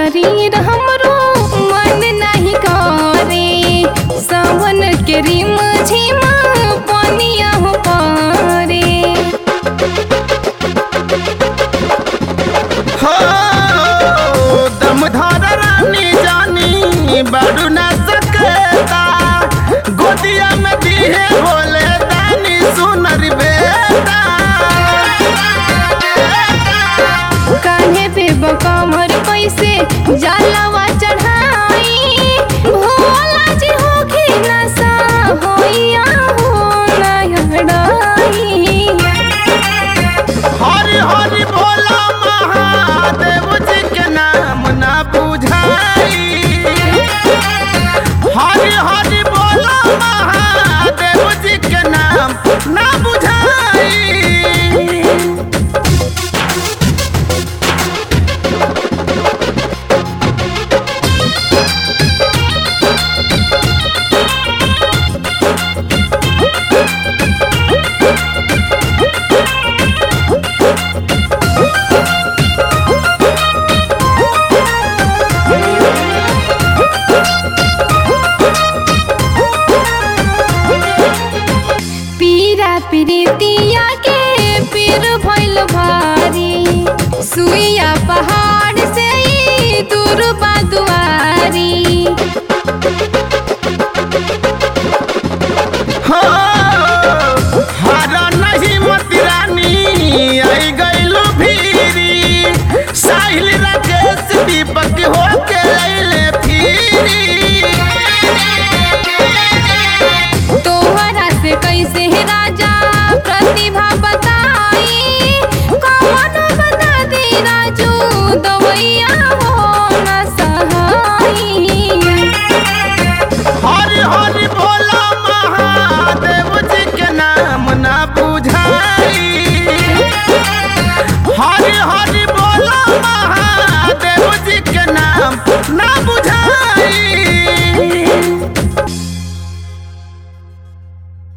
शरीर हमरो मन नहीं करे सावन के रिम झिम पानिया हो पारे हो दम धर रानी जानी बड़ू न सकता गोदिया में दिहे बोले दानी सुनर बेटा कान्हे पे बकमर कैसे जलवा चढ़ाई भोला जी होखी नशा होइया हो नयड़ाई हरि हरि बोला महादेव जी के नाम ना बुझाई हरि हरि बोला महादेव जी के नाम ना बुझाई पीरा प्रीतिया के पीर भइल भारी सुइया पहाड़ से